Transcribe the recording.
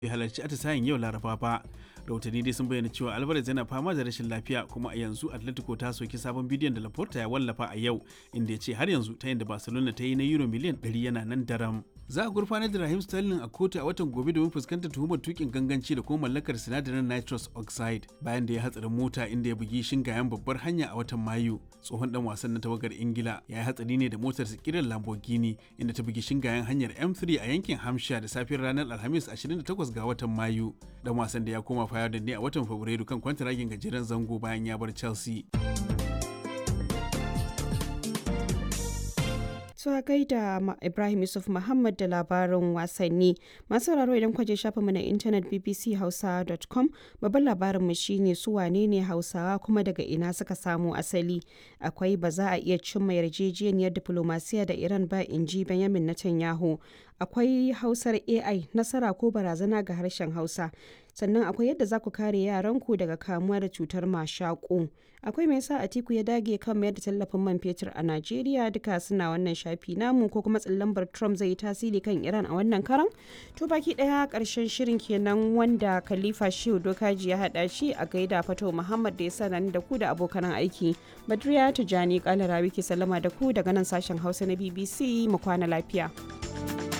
bai halarci atisayen yau laraba ba rahotanni dai sun bayyana cewa alvarez yana fama da rashin lafiya kuma a yanzu atletico ta soki sabon bidiyon da laporta ya wallafa a yau inda ya ce har yanzu ta yadda barcelona ta yi na euro miliyan 100 yana nan daram za a gurfanar da rahim sterling a kotu a watan gobe domin fuskantar tuhumar tukin ganganci da kuma mallakar sinadarin nitrous oxide bayan da ya hatsarin mota inda ya bugi shingayen babbar hanya a watan mayu tsohon dan wasan na tawagar ingila ya yi hatsari ne da motar sikirar lamborghini inda ta bugi shingayen hanyar m3 a yankin hampshire da safiyar ranar alhamis 28 ga watan mayu dan wasan da ya koma fayar da ne a watan fabrairu kan kwantaragin gajeren zango bayan ya bar chelsea Tuwa gaida Ibrahim Yusuf Muhammad da labarin wasanni. Masu sauraro idan kwaje shafinmu na intanet bbchausa.com babban labarinmu shine su wane ne Hausawa kuma daga ina suka samu asali. Akwai ba za a iya cimma yarjejeniyar diplomasiya da Iran ba in ji Benjamin Netanyahu. Akwai Hausar AI nasara ko barazana ga harshen Hausa. sannan akwai yadda za ku kare yaranku daga kamuwa da cutar mashaƙo akwai mai sa atiku ya dage kan mayar da tallafin man fetur a najeriya duka suna wannan shafi namu ko kuma tsallambar trump zai yi tasiri kan iran a wannan karan to baki daya karshen shirin kenan wanda khalifa shehu dokaji ya hada shi a gaida fato muhammad da ya sanar da ku da abokan aiki badriya tijani kalara wiki sallama da ku daga nan sashen hausa na bbc mu kwana lafiya.